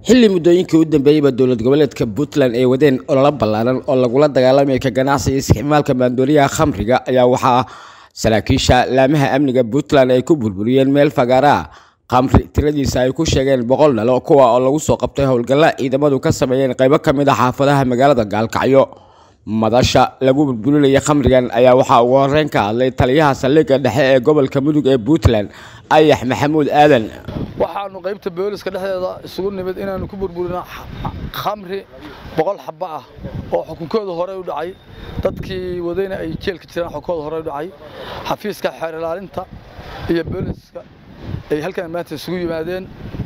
xilli muddooyinkii u dambeeyeyba dowlad goboleedka puntland ay wadeen ololo ballaaran oo lagula dagaalamaya ka ganacsiga isticmaalka maandooriyaha khamriga ayaa waxaa saraakiisha laamaha amniga puntland ay ku burburiyeen meel fagaara ah khamri tiradiisa ay ku sheegeen boqol dhalo kuwa oo lagu soo qabtay howlgalla ciidamadu ka sameeyeen qaybo ka mid a xaafadaha magaalada gaalkacyo madasha lagu burburinaya khamrigan ayaa waxaa ugu horeyn ka hadlay taliyaha saldhigga dhexe ee gobolka mudug ee puntland ayax maxamuud aadan waxaanu qaybta booliska dhexdeeda isugu nimid inaanu ku burburino khamri boqol xaba ah oo xukunkooda hore u dhacay dadkii wadayna ay jeelka jiraan xukunkooda hore u dhacay xafiiska xeer ilaalinta iyo booliska ay halkan maanta isugu yimaadeen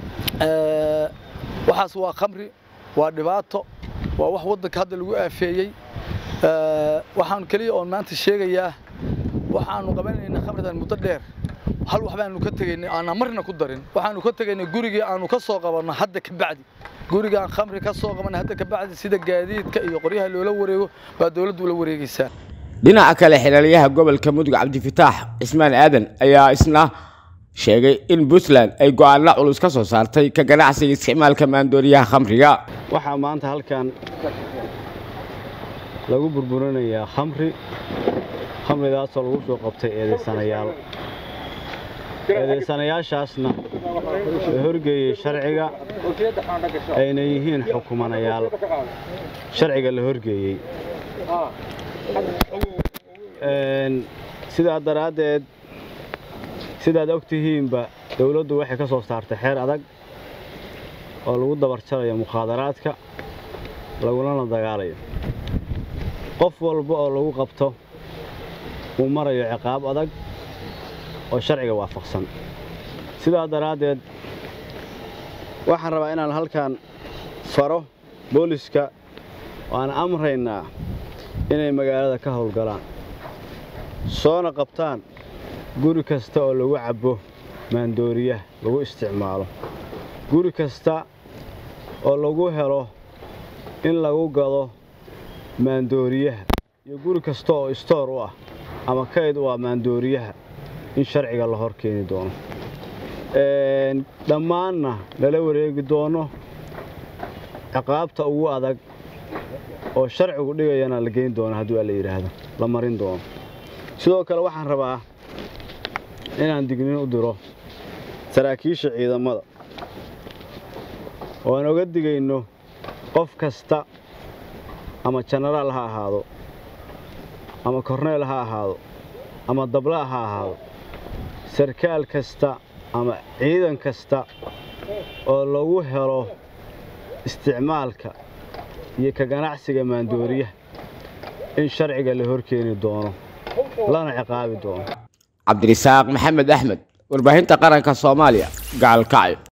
waxaas waa khamri waa dhibaato waa wax waddanka hadda lagu aafeeyey waxaan keliya oon maanta sheegayaa waxaanu qabanayna khamridan muddo dheer hal wax baanu ka tegaynay aanan marna ku darin waxaanu ka tegaynay gurigii aanu ka soo qabanno hadda ka bacdi guriga aan khamri ka soo qabanay hadda ka bacdi sida gaadiidka iyo qoryaha loola wareego baa dowladdu ula wareegaysaa dhinaca kale xilaliyaha gobolka mudug cabdifitaax cismaan aadan ayaa isna sheegay in puntland ay go-aano culus ka soo saartay ka ganacsiga isticmaalka maandooriyaha khamriga waxaa maanta halkan lagu burburinayaa khamri khamridaasoo lagu soo qabtay eedaysanayaal eedaysanayaashaasna la horgeeyey sharciga ayna yihiin xukumanayaal sharciga la horgeeyey sidaa daraaddeed sidaad og tihiinba dawladdu waxay ka soo saartay xeer adag oo lagu dabarjarayo mukhaadaraadka lagulana dagaalayo qof walba oo lagu qabto uu marayo ciqaab adag oo sharciga waafaqsan sidaa daraaddeed waxaan rabaa inaan halkan faro booliska waan amraynaa inay magaalada ka howlgalaan soona qabtaan guri kasta oo lagu cabbo maandooriyaha lagu isticmaalo guri kasta oo lagu helo in lagu gado maandooriyaha iyo guri kasta oo istoor u ah ama kayd u ah maandooriyaha in sharciga la hor keeni doono dhammaanna lala wareegi doono ciqaabta ugu adag oo sharcigu dhigayana la geyn doono hadduu alla yidhaahdo la marin doono sidoo kale waxaan rabaa inaan dignin u diro saraakiisha ciidamada oo aan oga digayno qof kasta ama jenaraal ha ahaado ama korneyl ha ahaado ama dabla ha ahaado sarkaal kasta ama ciidan kasta oo lagu helo isticmaalka iyo ka ganacsiga maandooriyaha in sharciga la hor keeni doono lana ciqaabi doono cabdirisaaq maxamed axmed warbaahinta qaranka soomaaliya gacalkacyo